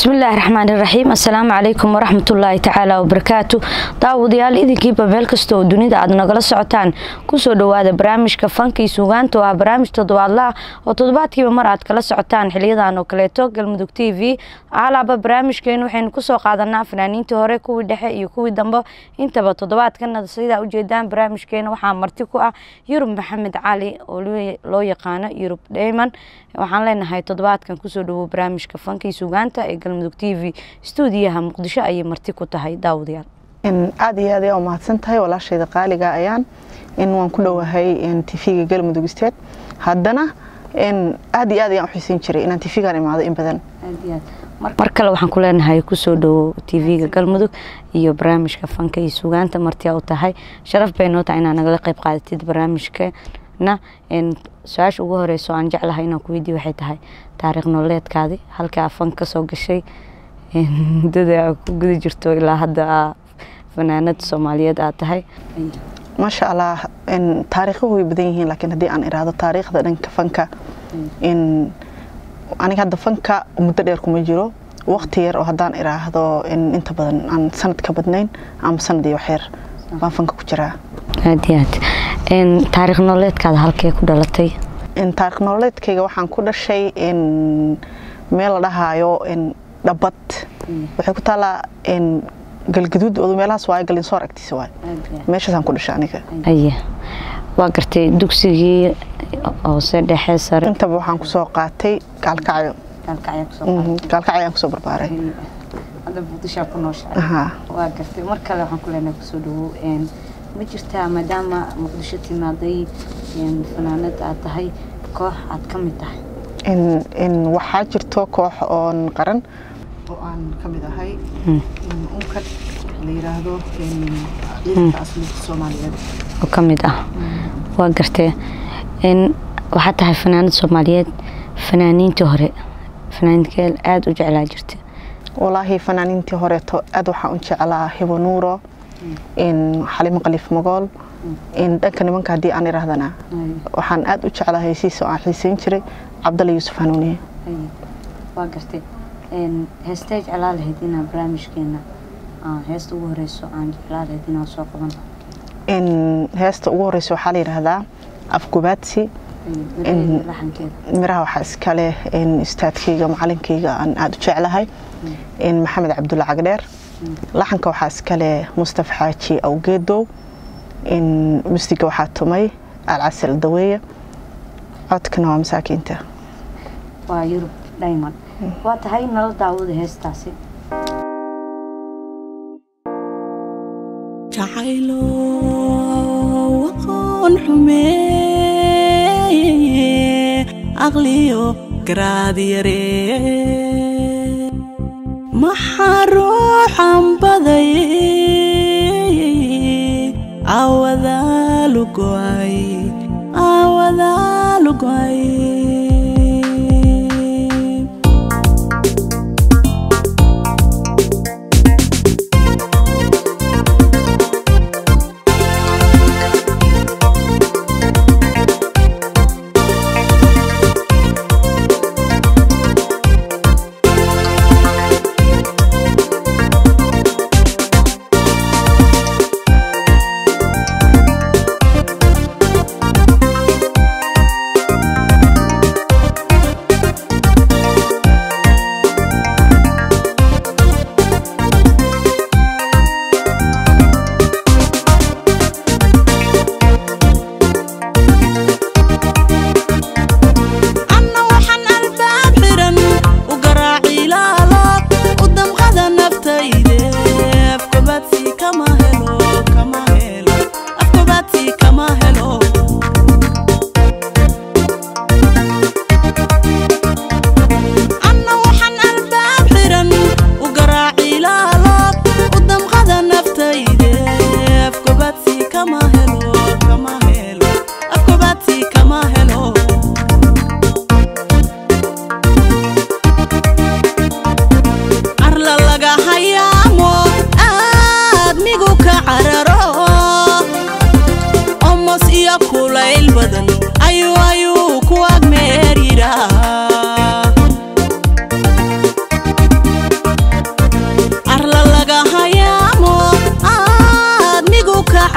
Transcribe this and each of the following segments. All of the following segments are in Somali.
bismillaahi raxmaan iraxiim assalaamu calaykum waraxmatullaahi tacaala wabarakaatu daawadayaal idinkiiba meel kasta oo dunida aad nagala socotaan kusoo dhowaada barnaamijka fankii suugaanta oo ah barnaamij toddobaadla ah oo toddobaadkiiba mar aad kala socotaan xiliyadan oo kaleeto galmudug t v alaaba barnaamijkeenu waxaynu kusoo qaadanaa fanaaniintii hore kuwii dhexe iyo kuwii dambe intaba toddobaadkana sidaa ujeedaan barnaamijkeena waxaa marti ku ah yurub maxamed cali oo loo yaqaano yurub dheyman waxaan leenahay toddobaadkan kusoo dhawow barnaamijka fankii suugaanta ee galmudug t v stuudiyaha muqdisho ayay marti ku tahay daawadayaal aada iyo aad ayaa umahadsan tahay walaashayda qaaliga ayaan in waan ku dhowahay tv-ga galmudug state haddana aad iyo aad ayaan uxiisan jiray inaan tv-gan imaado in badan mar kale waxaan ku leenahay kusoo dhawow tv-ga galmudug iyo barnaamijka fanka iyo suugaanta martiyaa u tahay sharaf bay noo tahay inaad nagala qayb qaadatid barnaamijkeena su-aasha ugu horeyso aan jeclahay inaan ku weydiiy waxay tahay taariikh nololeedkaadi halkaa fan ka soo gashay muddada aa ku guda jirto ilaa hadda aa fanaanad soomaaliyeed aad tahay maasha allah taariikhuhu way badan yihiin laakiin haddii aan iraahdo taariikhda dhanka fanka aniga hadda fanka muddo dheer kuma jiro waqti yar oo haddaan iraahdo inta badan aan sanad ka badnayn ama sanad iyo waxyar baan fanka ku jiraa aad iyo aad taariikh nololeedkaada halkee ku dhalatay taariikh nololeedkayga waxaan ku dhashay meel la dhahaayo dhabad waxay ku taallaa galgaduud odu meelahaas waayo galinsoor agtiisa waayo meeshaasaan ku dhashay aniga aye waa gartay dugsigii hoose dhexe sare intaba waxaan kusoo qaatay gaalkacyo gaalkacyo ayaan kusoo barbaaray hadda muqdishaa ku nooshahay waa gartay mar kale waxaan ku leenahay kusoo dhawow ma jirtaa maadaama muqdisho timaaday fanaanad aad tahay koox aad ka mid tahay waxaa jirto koox oon qaran oo aan ka mid ahay unkad la yiraahdo ciidanka asliga soomaaliyeed oo ka mid ah waa gartee waxaa tahay fanaanad soomaaliyeed fanaaniintii hore fanaaninkee aada u jeclaa jirta walaahi fanaaniintii horeeto aad waxaan u jeclaa hibo nuuro xalimo qaliif magool dhanka nimanka haddii aan iraahdana waxaan aad u jeclaa heysiisa oo aan xiiseyn jiray cabdalla yuusuf hanuuniye waa gartay heestee jeclaa lahayd inaa barnaamijkeena heesta ugu horeyso aan jeclaa lahayd inaan soo qabano heesta ugu horeyso waxaa la yidhaahdaa afgubaadsi miraha waxaa iskale istaadkayga macalinkayga aan aada u jeclahay maxamed cabdulla cagdheer laxanka waxaa iskale mustaf xaaji awgeedow musiga waxaa tumay alcasal daweeye codkana waa masaakiinta waa yurub diamond waa tahay nala daawada heestaasi jacaylo waqoon xumeeye aqliyo garaad yaree maxaa ruuxan baday awadaalugoay awadaalugoay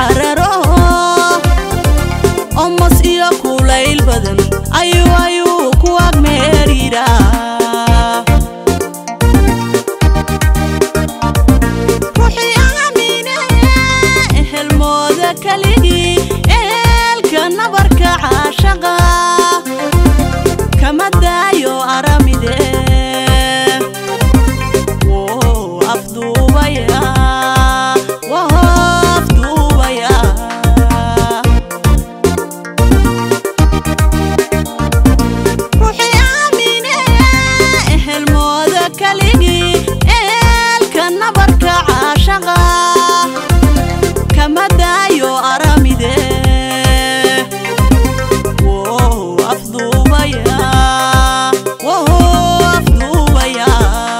cararo omos iyo kulayl badan ayuu ayuu ku agmeeriraa ruuxii aamine ehelmooda keligii eelka nabarka caashaqa kama daayo aramide Woo, afduubaya woo, afduubaya ruuxii aamine ehelmooda keligii eelka nabarka caashaqa kama daayo aramide Woo, afduubaya woo, afduubaya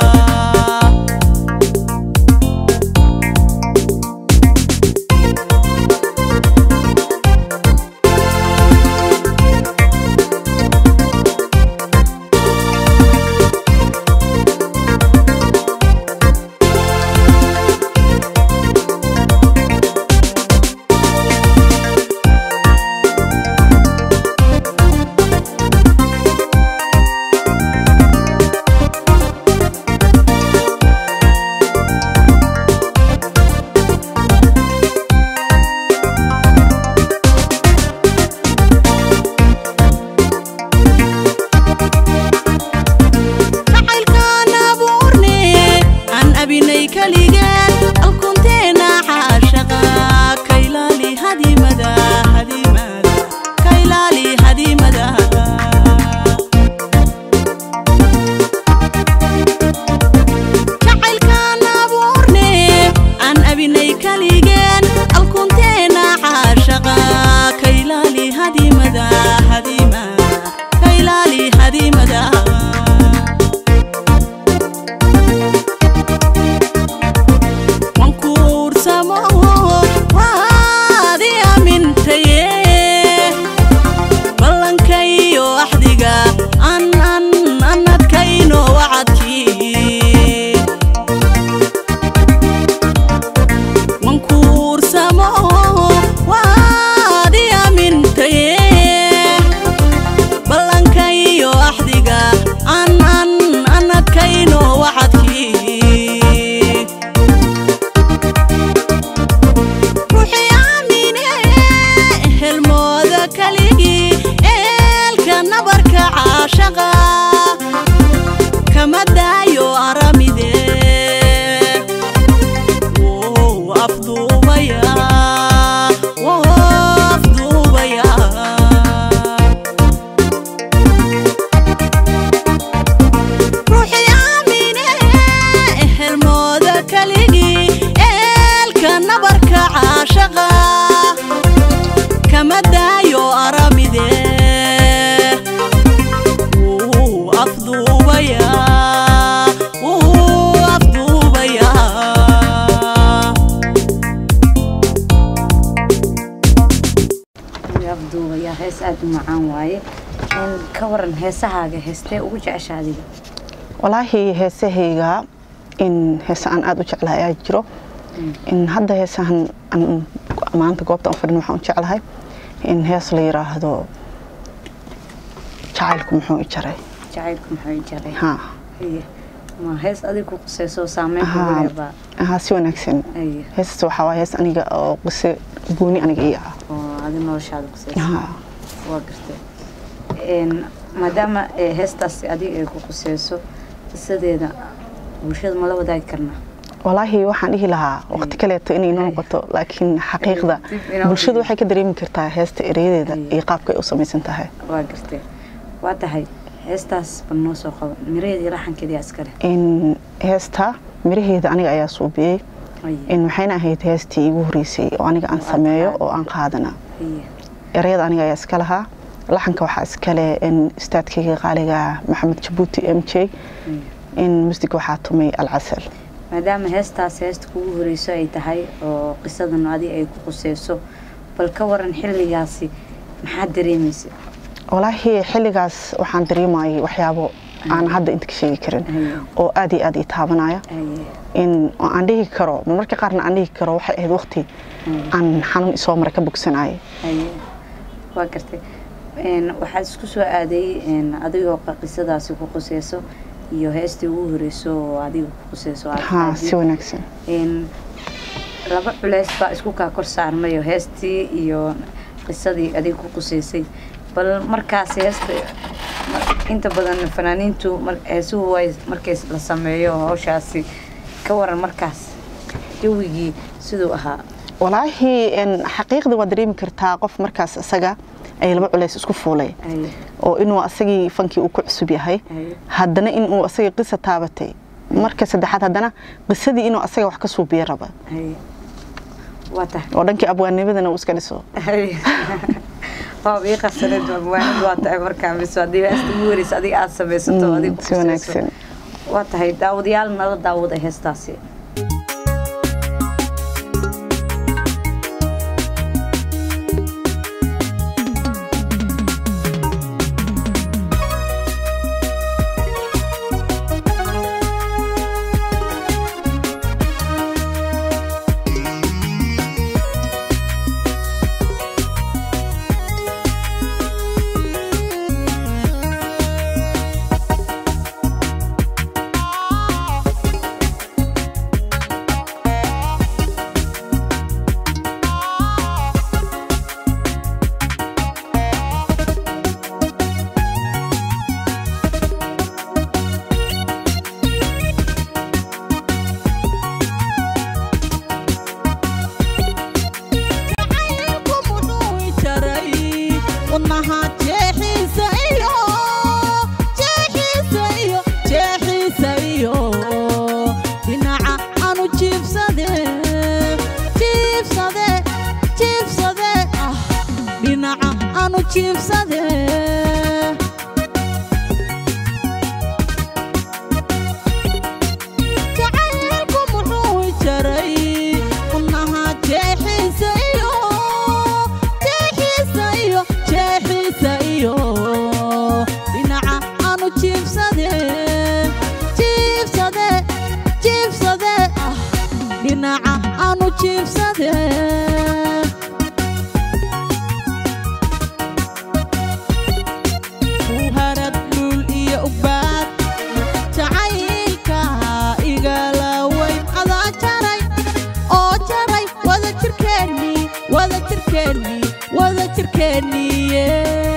jacaylkaan abuurne aan abinay keligeen alkunteena xaashaqa kaylaali hadimada hadimada kaylaali hadimada jacaylkaan abuurne aan abinay keligeen alkunteena xaashaqa kaylaali hadimada hadimada kaylaali hadimada wankuursamo waadi amintaye ballankayo axdiga an an anadkayno wacadkii wankuursamo waadi amintaye ballankayo axdiga an an anadkayno wacadkii ruuxii aamine ehelmooda keligii eelka nabarka caashaqa kama daayo aramide Woo, afduubaya woo, afduubaya ruuxii aamine ehelmooda keligii eelka nabarka caashaqa kama daayo aramide Wuu afduubaya wuu afduubaya abduubaya hees aada u macaan waaye Een, ka waran heesahaaga heestee ugu jecesha adiga walaahi heesahayga in heese aan aada u jeclahay ayaa jiro in hadda heesahan aan maanta goobta aan fadhin waxaan u jeclahay in hees la yiraahdo jacaylku muxuu i jaray jacaylku muxuu jaray ha Haye. ma hees adiga ku qusayso saameyn kugu Ahaa. leebaa aha si wanaagsan Haye. heestas waxaa waaye hees aniga oo qise gooni aniga ii ah oo adi noloshaada qusayso ha waa gartay Een, maadaama ee, heestaasi adiga ay ku qusayso qisadeeda bulshada ma la wadaagi karnaa walaahi waxaan dhihi lahaa waqti kaleeto inay noo noqoto laakiin xaqiiqda Dib inoo bulshadu dhigo. waxay ka dareemi kartaa heesta ereyadeeda Ay. iyo qaabka ay u samaysan tahay waa gartay waa tahay heestaas bal noo soo qabo miraheeda iyo laxankeeda iskale in heesta miraheeda aniga ayaa suubiyey Haye. in waxayna ahayd heestii igu horeysay oo aniga aan Oo aad sameeyo qaado. oo aan qaadana Haye. ereyada aniga ayaa iska lahaa laxanka waxaa iskale in istaadkayga qaaliga maxamed jabuuti m j Haye. in musdiga waxaa tumay alcasal maadaama heestaas heesta kugu horeyso ay tahay oo qisadan adi ay ku quseyso bal ka waran xilligaasi maxaad dareemaysa walaahi xilligaas waxaan dareemayay waxyaabo aan hadda inta ka sheegi karin Haye. oo aad iyo aad ii taabanaya haye in oo aan dhihi karo marmarka qaarna aan dhihi karo waxay ahayd waqti aan xanuun isoo mara ka bogsanayay haye waa gartay Een, waxaad isku soo aaday een, adigoo qa- qisadaasi ku quseyso iyo heestii ugu horeyso oo adiga ku quseyso aad haa qaadid. si wanaagsan Een, laba culeys baa isku kaa kor saarmayo heestii iyo qisadii adiga ku quseysay bal markaas heesta mar- inta badan fanaaniintu mar- heesuhu way markay la sameeyo hawshaasi ka waran markaas jawigii siduu ahaa walaahi een, xaqiiqda waa dareemi kartaa qof markaas isaga ay laba culays isku fuulay Haye, oo inuu asagii fankii uu ku cusub yahay haye, haddana inuu asagii qisa taabatay marka saddexaad haddana qisadii inuu asaga wax ka suubiya raba haye. waa tahay oo dhankii abwaanimadana uu iska dhiso Haye. waa ii qasaneed abwaanid waa tahay markaa mise haddii heesta ugu horeysa adiga aad samaysato Mm, adiga ku si quseyso. wanaagsan waa tahay daawadayaal nala daawada heestaasi jacaylku muxuu i jaray wadnaha jeexiisa iyo jeexiisa iyo jeexiisa iyo dhinaca aanu jiibsade jiibsade jiibsade ah dhinaca aanu jiibsade jacaylku muxuu i jaray wadnaha jeexiisa iyo jeexiisa iyo jeexiisa iyo dhinaca aanu jiibsade jiibsade jiibsade ah dhinaca aanu jiibsade harad dhul iyo ugbaad jacaylka igala weyn adaa jaray oo jaray wada jirkeennii wada jirkeennii wada jirkeenniye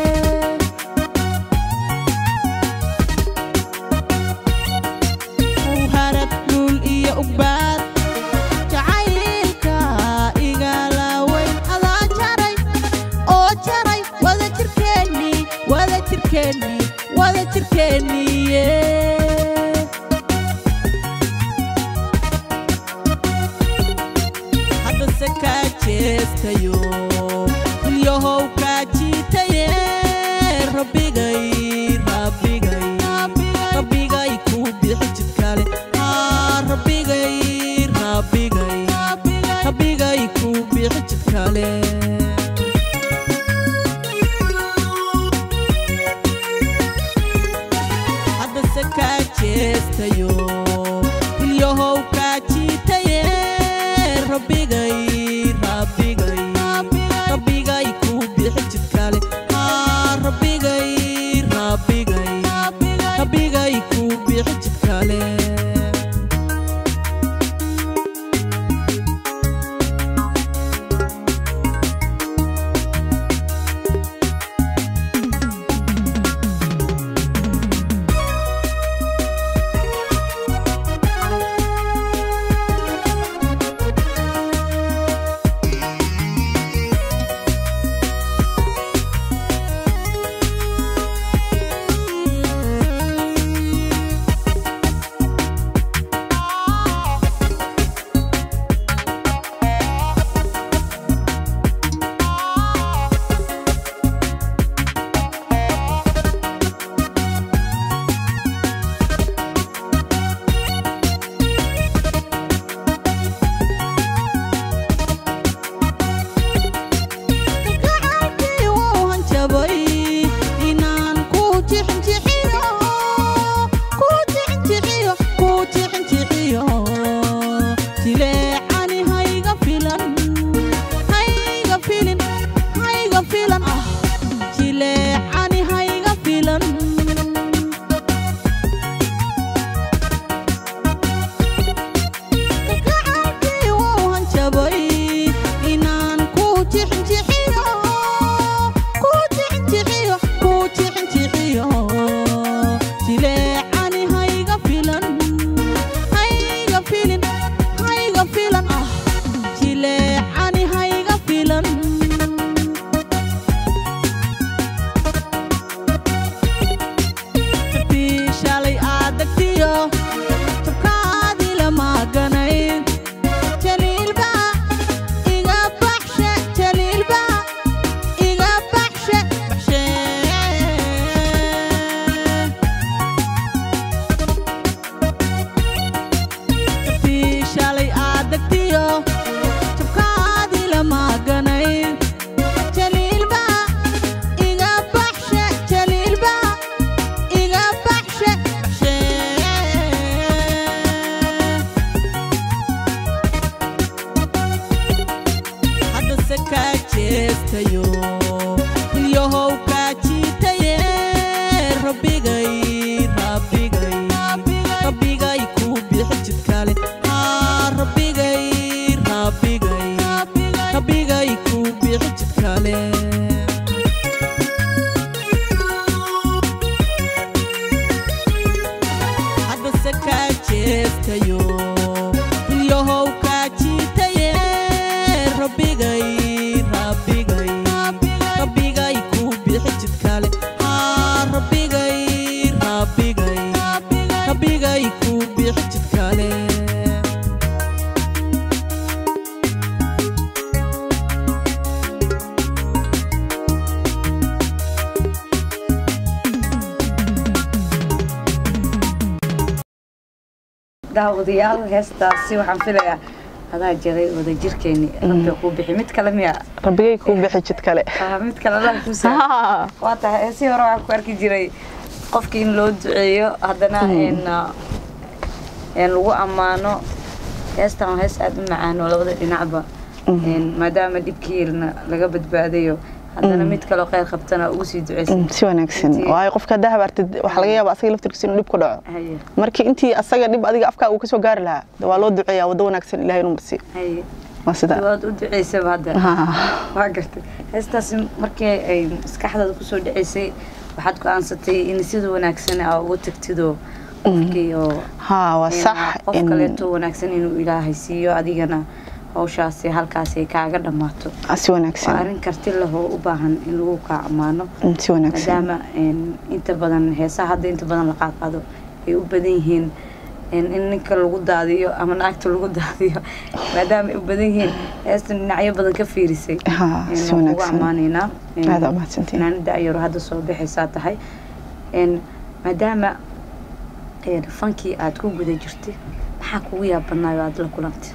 harad dhul iyo ugbaad jacaylka igala weyn adaa jaray oo jaray wada jirkeennii wada jirkeennii wada jirkeenniye haddase kaa jeestayo ilyahow kaa jiitaye rabbigay rabbigay rabbigay kuu bixi jidkale haa rabbigay rabbigay rabbigay kuu bixi jidkale haddase kaa jeestayo ilyahow kaa jiitaye rabbigay rabbigay rabbigay kuu bixi jidkale haa rabbigay rabbigay rabbigay kuu bixi jidkale kale haa rabbigay rabbigay rabbigay ku bixi jid kale daawadayaal heestaasi waxaan filayaa adaa jiray wadajirkeeni rabbi kuu bixi mid kale miya rabbigay kuu bixi jid kale Ah, mid kale allah kuu saa waa tahay heesii hore waxaan ku arki jiray qofkii in loo duceeyo haddana in ah, in lagu ammaano heestan waa hees aada u macaan oo labada dhinacba in maadaama dhibkiina laga badbaadayo haddana mid kaloo kheyr qabtana ugu sii duceysan Mm, si wanaagsan Intii- waayo qofka haddaa habaartid waxaa laga yaaba asaga laftirkiisa inuu dhib ku dhaco haye markii intii asaga dhib adiga afkaa uu kasoo gaari lahaa de waa loo duceeyaa waddo wanaagsan ilahay inuu marsiiyo haye waa sidaa waad u duceysaba hadda Ha. waa gartay heestaasi markii ay maskaxdaada kusoo dhaceysay waxaad go-aansatay in sida wanaagsan aa uga tagtidoo qofkii oo ha waa in sax qof in- kaleeto wanaagsan inuu ilaahay siiyo adigana hawshaasi halkaasi ay kaaga dhammaato ah, si waa wanaagsan arrin karti lahoo u baahan in lagu kaa ammaano Mm, si wanaagsan maadaama een, inta badan heesaha hadda inta badan la qaadqaado ay u badan yihiin een, in ninka lagu daadiyo ama naagta lagu daadiyo maadaama ay u badan yihiin heestan dhinacyo badan ka fiirisay Ha, een, si waan kugu wanaagsan. ammaanaynaa een, Aad aa mahadsantihiin. fanaanada ayaro hadda soo bixaysaa tahay een, maadaama een, fankii aad ku guda jirtay maxaa kugu yaabanayo aad la kulantay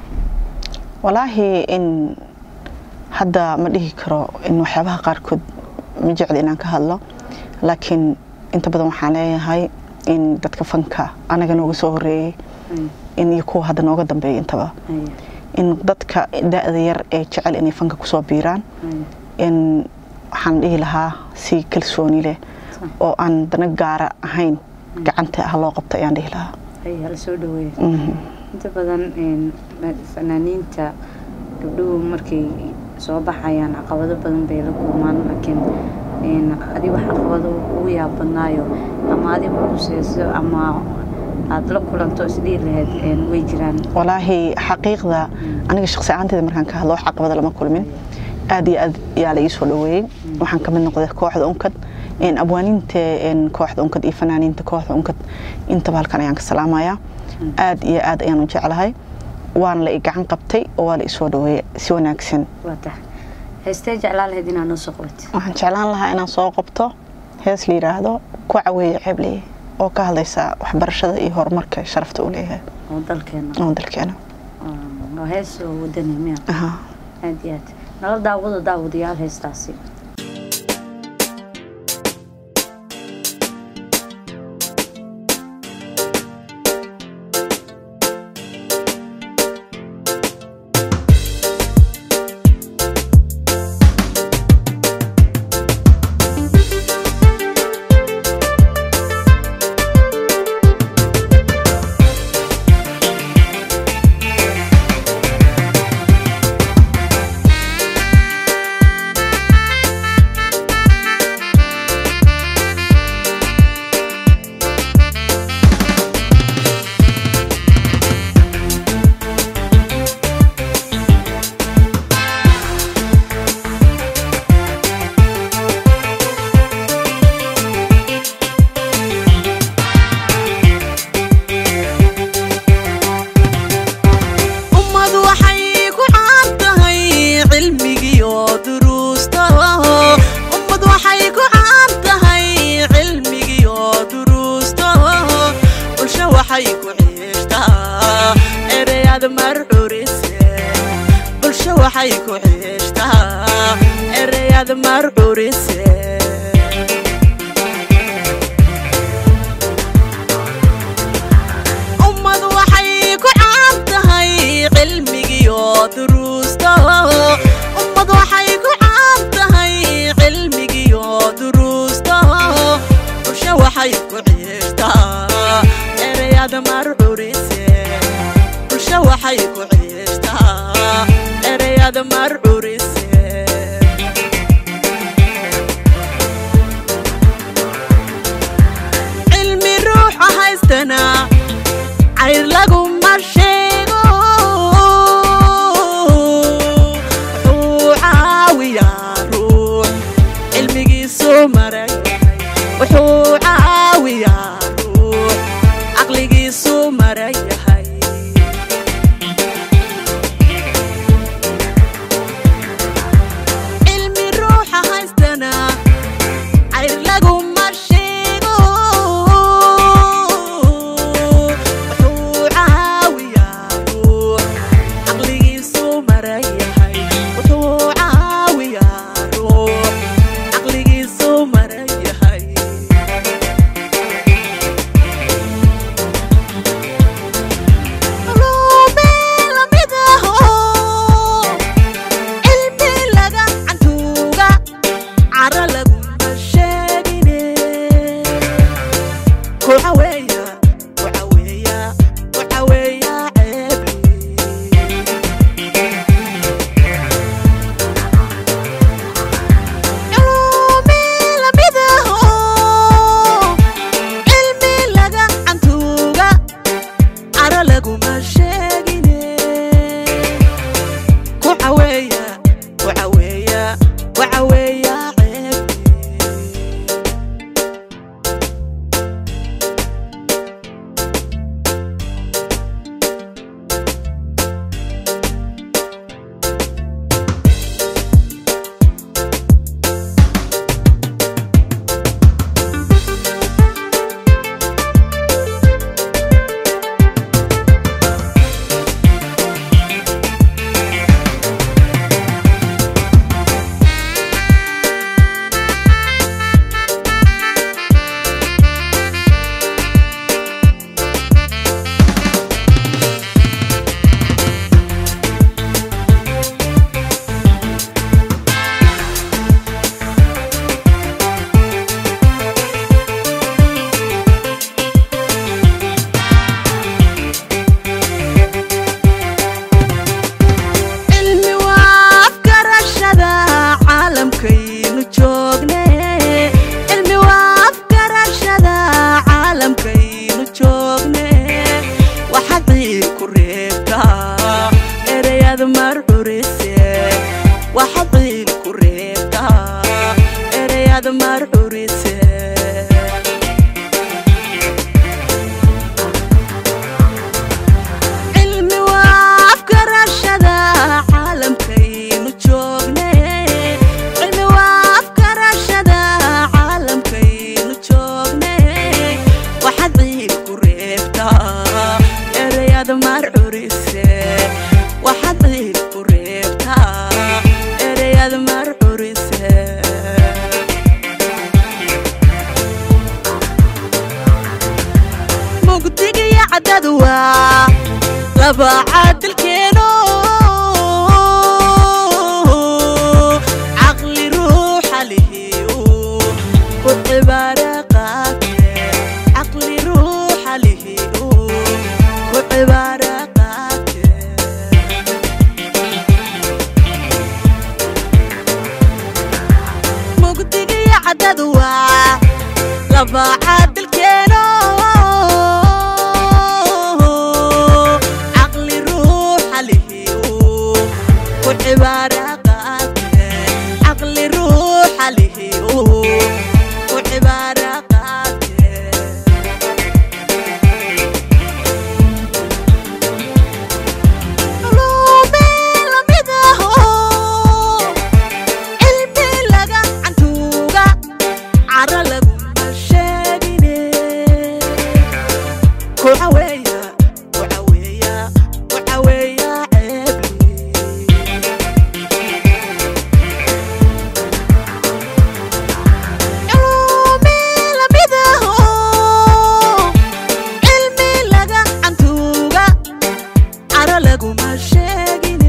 walaahi in hadda ma dhihi karo in waxyaabaha qaarkood ma jecli inaan ka hadlo laakiin inta badan waxaan leeyahay in dadka fanka anaga nooga soo horeeyey Haye, in iyo kuwa hadda nooga dambeeya intaba haye, in dadka da-da yar ee jecel inay fanka kusoo biiraan haye. in waxaan dhihi lahaa si kalsooni leh Sa- oo aan dana gaara ahayn gacanta ah loo qabta ayaan dhihi lahaa haye, hala soo dhaweeya Mhm. inta badan een, ma- fanaaniinta gabdhuhu markay soo baxayaan caqabado badan bay la kulmaan laakiin een, adiga caqabado ugu yaabadnaayo ama adiga kuseyso ama aada la kulanto isdhihi lahayd een, way jiraan walaahi xaqiiqda aniga shaqsi ahaanteeda markaan ka hadlo wax caqabada lama kulmin aad iyo aad yaa la ii soo dhaweeyey waxaan ka mid noqday kooxda unkad een, abwaaniinta een, kooxda unkad iyo fanaaniinta kooxda unkad intaba halkan ayaan ka salaamayaa aad iyo aad ayaan u jeclahay waana la i gacan qabtay oo waa la i soo dhaweeyey si wanaagsan waa tahay heystee jeclaa lahayd inaad noo soo qabatid waxaan jeclaan lahaa inaan soo qabto hees la yidhaahdo ku caweeye ceebleye oo ka hadlaysa waxbarashada iyo horumarka sharafta uu leeyahay oo dalkeena oo dalkeena oo- oo hees oo wadani miya Aha. aad iyo aad nala daawado daawadayaal heestaasi ummad waxay ku caan tahay cilmigiyo duruusta ummad waxay ku caan tahay cilmigiyo duruusta bulsho waxay ku xiishtaa ereyad marcurise bulsho waxay ku xiishtaa ereyad marcurise ummad waxay ku caan tahay cilmigiyo duruusta ummad waxay ku caan tahay cilmigiyo duruusta bulsho waxay ku xiishtaa ereyad marcurise bulsho waxay ku xiishtaa ereyad marcurise cilmi ruuxa haystana cayr laguma sheego wuxuu caawiyaa ruux cilmigiisu caqligiisu maran yahay wuxuu caawiyaa ruux caqligiisu maran yahay cilmi ruuxa haystana cayr laguma sheego wuxuu caawiyaa ruux caqligiisu maran yahay wuxuu caawiyaa ruux caqligiisu maran yahay Ruubeen lamid ahoo, cilmi laga cantuuga, cara laguma sheegine. Waxa weeya, waxa weeya, waxa weeya ceebli. Cilmi lamid ahoo, cilmi laga cantuuga, cara laguma sheegine ku caweeya ku caweeya ku caweeya ceebti cilmi waa afgarashada caalamkaynu joogne cilmi waa afgarashada caalamkaynu joogne waxaad ciil ku reebtaa ereyad mar xurise waxaad ciil ku reebtaa ereyad mar xurise cilmi waa afgarashada caalamkaynu joogne cilmi waa afgarashada caalamkaynu joogne waxaad ciil ku reebtaa ereyad mar curise waxaad ciil ku reebtaa ereyad mar curise mugdigiyo caddadu waa laba caadilkeeno caqli ruuxa lihiu ku cibaara qaate caqli ruuxa lihiu ku cibaara qaate mugdigiyo caddadu waa laba caadilkeeno caqli ruuxa lihiu ku cibaara qaate caqli ruuxa lihiu ku cibaara qaate Ruubeen lamid ahoo, cilmi laga cantuuga, cara laguma sheegine. Ku caweeya, ku caweeya, ku caweeya ceebli. Cilmi lamid ahoo, cilmi laga cantuuga, cara laguma sheegine.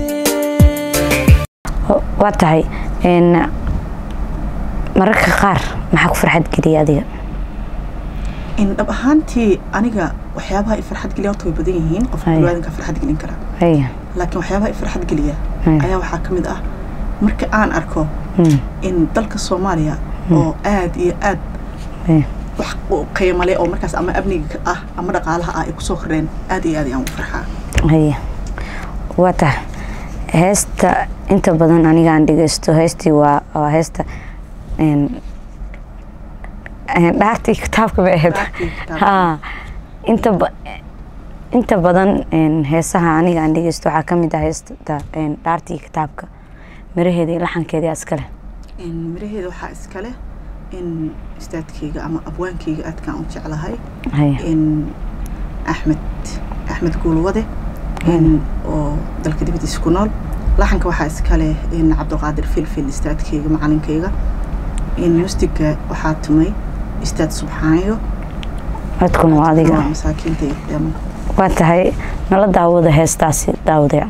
waa tahay n mararka qaar maxaa ku farxad geliya adiga in dhab ahaantii aniga waxyaabaha i farxad geliya horta way badan yihiin qofka Haya. biniaadanka farxad gelin kara haya laakiin waxyaabaha i farxad geliya Haya. ayaa waxaa ka mid ah marka aan arko Mm, in dalka soomaaliya oo aad iyo aad haya. wax u qiimo leh oo markaas ama amniga ah ama dhaqaalaha ah ay kusoo kordheen aad iyo aad ayaan u farxaa haya waa tahay heesta inta badan aniga aan dhegeysto heestii waa waa heesta n een, dhaartii kitaabka bay ahayd Dhaartii kitaabka. ha inta ba- inta badan een, heesaha aniga aan dhegeysto waxaa ka mid ah heesta een, dhaartii kitaabka miraheeda iyo laxankeeda iskale miraheeda waxaa iskale in istaadkayga ama abwaankayga aadkaan u jeclahay haya in axmed axmed guulwade in oo dalka dibadiisa ku nool laxanka waxaa iskale in cabdiqaadir filfil istaadkayga macalinkayga in mustiga waxaa tumay istaad subxaanayo codkuna waa adiga waa masaakiinta iyo dam waa tahay nala daawada heestaasi daawadaya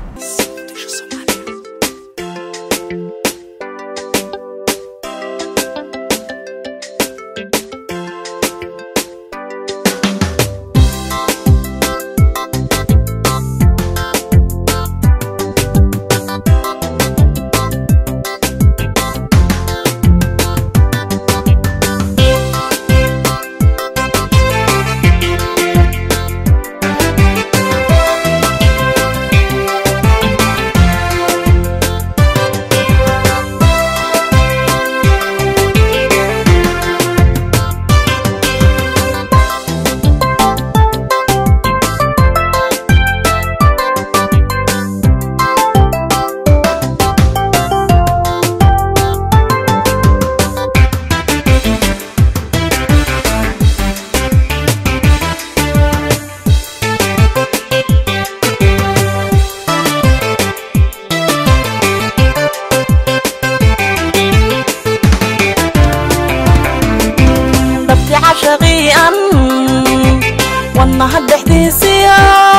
dhabti cashaqii'an wadnaha dhexdiisiya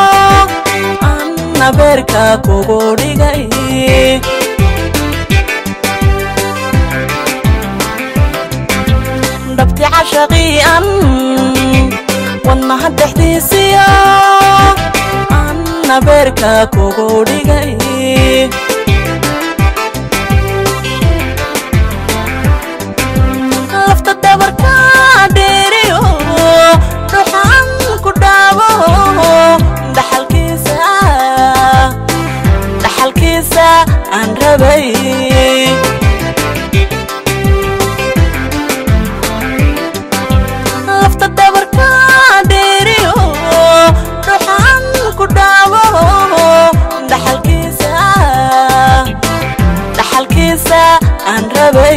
anna beerka kugu dhigay dhabti cashaqii'an wadnaha dhexdiisiya anna beerka kugu dhigay lafta dabarka dheeriyo ruuxan ku dhaabo dhaxalkiisa dhaxalkiisa aan rabay lafta dabarka dheeriyo ruuxan ku dhaabo dhaxalkiisa dhaxalkiisa aan rabay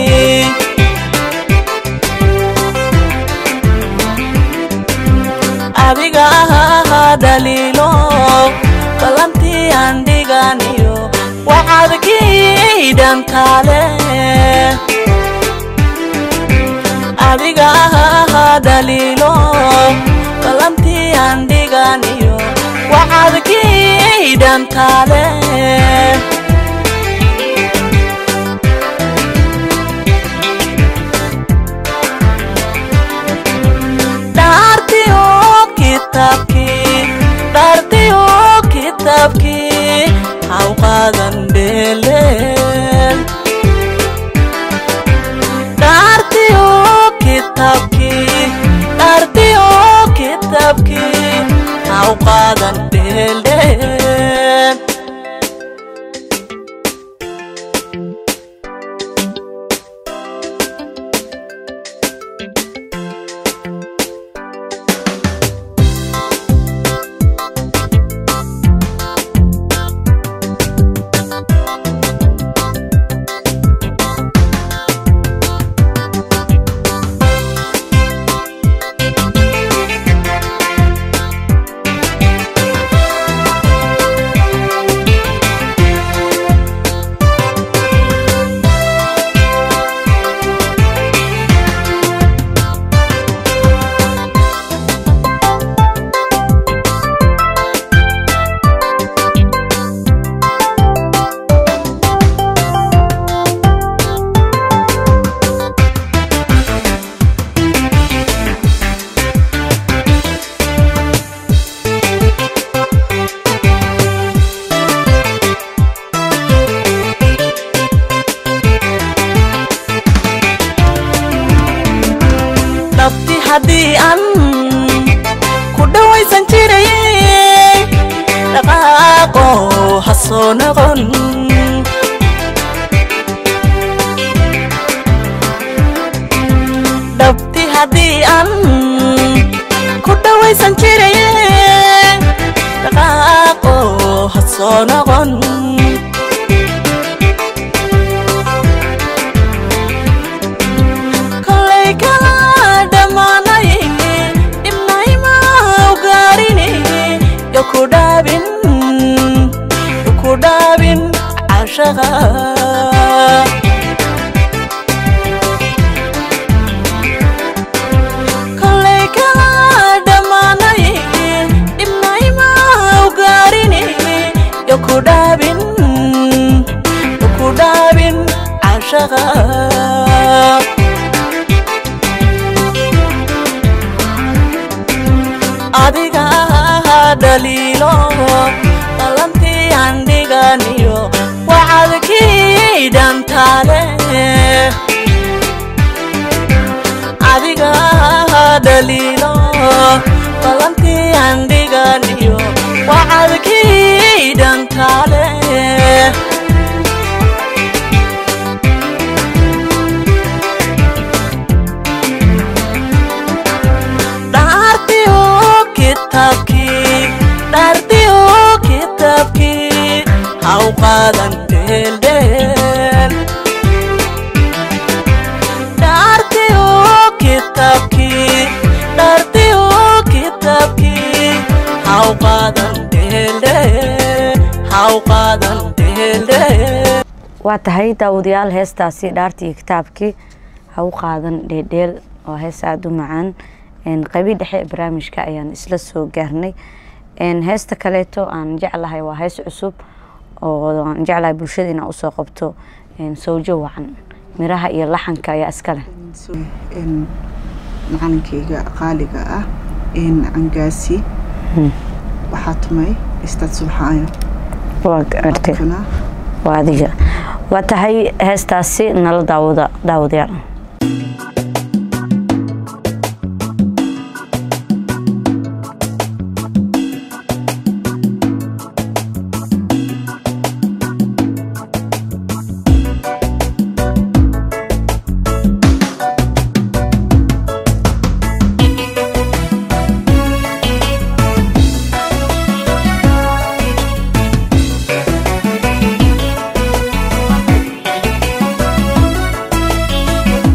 adiga ahaa dhaliilo ballantii aan dhiganiyo waxaad kiidhantaale adiga ahaa dhaliilo ballantii aan dhiganiyo waxaad kiidhantaale dhaartiyo kitaabkii dhaartiyo kitaabkii haw qaadan dheeleen dhaartiyo kitaabkii dhaartiyo kitaabkii haw qaadan dheeleen dhabti haddii aan ku dhawaysan jiray dhaqaaqo ha soo noqon dhab haddii aan ku dhawaysan jiraye dhaqaaqo ha soo noqon kolay kala dhammaanay dhibnayma u gaarine yo ku dhaabin yo ku dhaabin cashaqa kolay kala dhammaanay dhibnayma u gaarine yo ku dhaabin yo ku dhaabin cashaqa adiga dhaliilo qalantii andhiganiyo wacadkii dhantaale adiga dhaliilo qalantii andhiganiyo wacadkii dhantaale dhaartiyo kitaabkii dhaartiyo kitaabkii ha u qaadan dheeldheel dhaartiyo kitaabkii dhaartiyo kitaabkii ha u qaadan dheeldheel ha u qaadan dheeldheel waa tahay daawadayaal heestaasi dhaartii iyo kitaabkii ha u qaadan dheedheel oo hees aada u macaan qaybii dhexe ee barnaamijka ayaan isla soo gaarnay heesta kaleeto aan jeclahay waa hees cusub oo aan jeclahay bulshada inaa usoo qabto sawjo wacan miraha iyo laxanka ayaa iskale macalinkayga qaaliga ah cangaasi waxaa tumay istaad subxaayo waa gartay kana waa adiga waa tahay heestaasi nala daawada daawadayaal Thank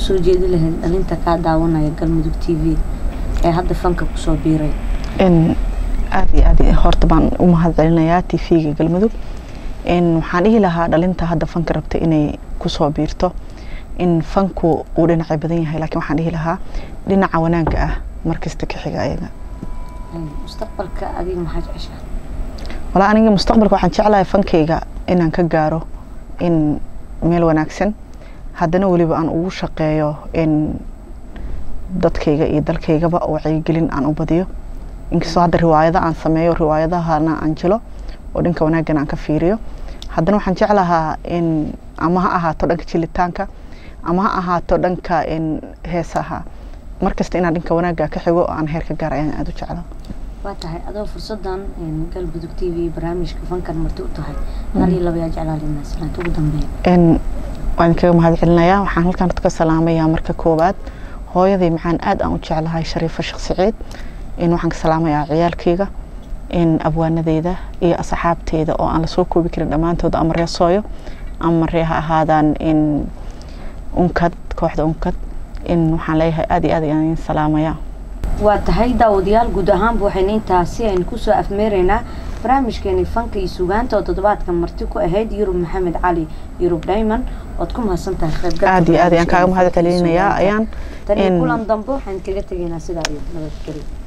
usoo jeedi lahayd dhalinta kaa daawanaya galmudug t v ee hadda fanka kusoo biiray in aada iyo aad horta baan u mahad celinayaa t v-ga galmudug in waxaan dhihi lahaa dhalinta hadda fanka rabta inay kusoo biirto in fanku uu dhinacay badan yahay laakiin waxaan dhihi lahaa dhinaca wanaagga ah markasta ka xiga ayaga mustaqbalka adiga maxaa jeceshaa walaa aniga mustaqbalka waxaan jeclahay fankayga inaan ka gaaro in meel wanaagsan haddana weliba aan ugu shaqeeyo in dadkayga iyo dalkaygaba wacyigelin aan u badiyo inkastoo hadda riwaayado aan sameeyo riwaayadahana aan jilo oo dhanka wanaagana aan ka fiiriyo haddana waxaan jeclahaa in ama ha ahaato dhanka jilitaanka ama ha ahaato dhanka heesaha markasta inaan dhanka wanaagga ka xigo oo aan heer ka gaar ayaan aada u jeclaa waa tahay adoo fursadan galmudug t v barnaamijka fankan marti u tahay hal iyo laba yaa jeclaalina salaanta ugu dambeeya waan kaga mahad celinayaa waxaan halkan dadka salaamayaa marka koowaad hooyaday maxaan aada aan u jeclahay shariifo sheekh saciid in waxaan ka salaamayaa ciyaalkayga in abwaanadeyda iyo asxaabteyda oo aan lasoo koobi karin dhammaantood ama ree sooyo ama ree ha ahaadaan in unkad kooxda unkad in waxaan leeyahay aada iyo aad ayaan salaamayaa waa tahay daawadayaal guud ahaanba waxayna intaasi aynu kusoo afmeeraynaa barnaamijkeeni fanka iyo sugaanta oo toddobaadka marti ku ahayd yurub maxamed cali yurub diamond ood ku mahadsan tahay qaybgalka aada iyo aad ayaan kaaga mahad celinayaa ayaan tan iyo kulan dambe waxaan kaga tegaynaa sidaa iyo nabadgelyo